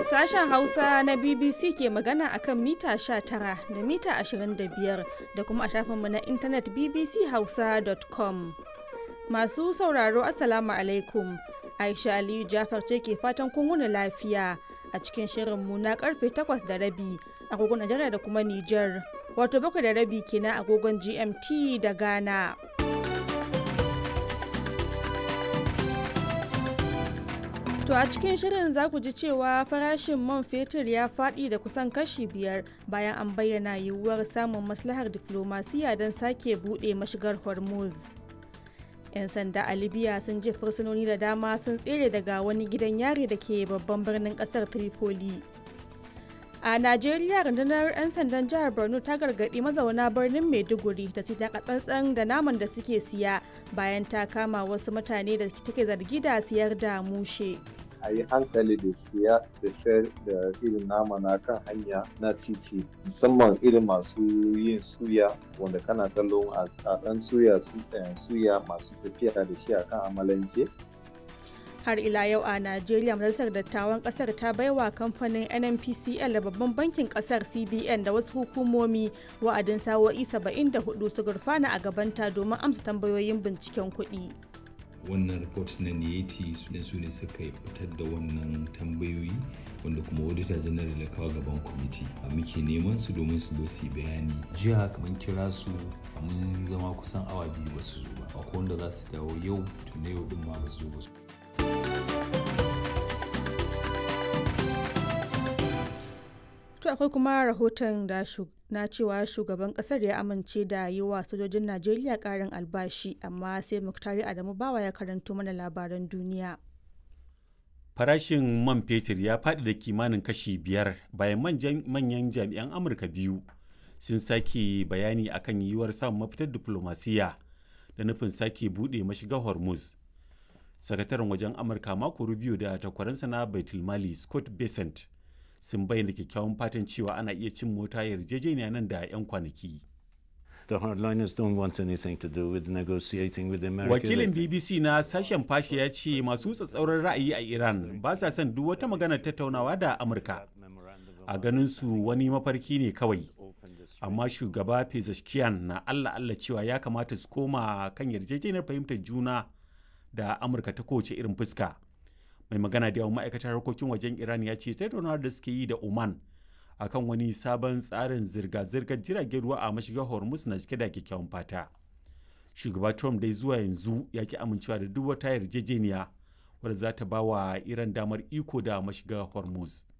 Sashen Hausa na BBC ke magana akan mita 19 da mita 25 da kuma a shafinmu na intanet bbchausa.com. Masu sauraro Assalamu alaikum. Aisha Aliyu Jafar ce ke fatan kun wuni lafiya a cikin shirinmu na karfe 8 da rabi agogon Najeriya da kuma Nijar. Wato bakwai da rabi kenan agogon GMT da Ghana. To a cikin shirin za ku ji cewa farashin man fetur ya faɗi da kusan kashi biyar bayan an bayyana yiwuwar samun maslahar diflomasiya don sake buɗe mashigar Hormuz. 'Yan sanda a Libya sun je fursunoni da dama sun tsere daga wani gidan yari da ke babban birnin ƙasar Tripoli. A Najeriya rundunar 'yan sandan jihar Borno ta gargaɗi mazauna birnin Maiduguri da su taka tsantsan da naman da suke siya bayan ta kama wasu mutane da take zargi da siyar da mushe. a yi hankali da siya da sayar da irin nama na kan hanya na titi musamman irin masu yin suya wanda kana kallon a ɗan suya suya masu tafiya da shi a kan amalanke har ila yau a najeriya majalisar dattawan kasar ta baiwa kamfanin nnpcl da babban bankin kasar cbn da wasu hukumomi wa'adin sawo'i 74 su gurfana a gabanta domin amsa tambayoyin binciken kuɗi. wannan report na niyeti su ne su ne suka fitar da wannan tambayoyi wanda kuma auditor general ya kawo gaban kwamiti a muke neman su domin su zo su bayani jiya kamar kira su mun zama kusan awa biyu ba su zo ba akwai wanda za su dawo yau tun na yau din ma ba su zo ba su To akwai kuma rahoton da na cewa shugaban kasar ya amince da yi wa sojojin Najeriya karin albashi amma sai Muktari Adamu Bawa ya karanto mana labaran duniya. Farashin man fetur ya faɗi da kimanin kashi biyar bayan manyan jami'an Amurka biyu sun sake bayani akan yiwuwar samun mafitar diplomasiya da nufin sake buɗe mashigar Hormuz. Sakataren wajen Amurka mako Rubio da takwaransa na Baitulmali Scott Bessent sun bayyana kyakkyawan fatan cewa ana iya cin mota yarjejeniya nan da 'yan kwanaki. The hardliners don't want anything to do with negotiating with America. Wakilin BBC na sashen fashe ya ce masu tsatsauran ra'ayi a Iran ba sa son duk wata maganar tattaunawa da Amurka. A ganin su wani mafarki ne kawai. Amma shugaba Pezeshkian na Allah Allah cewa ya kamata su koma kan yarjejeniyar fahimtar juna da Amurka ta kowace irin fuska. mai magana da yawan ma'aikatar harkokin wajen iran ya ce tattaunawar da suke yi da oman akan wani sabon tsarin zirga-zirgar jiragen ruwa a mashigar hormuz na cike da kyakkyawan fata shugaba trump dai zuwa yanzu ya ki amincewa da duk wata yarjejeniya wadda za ta ba wa iran damar iko da mashigar hormuz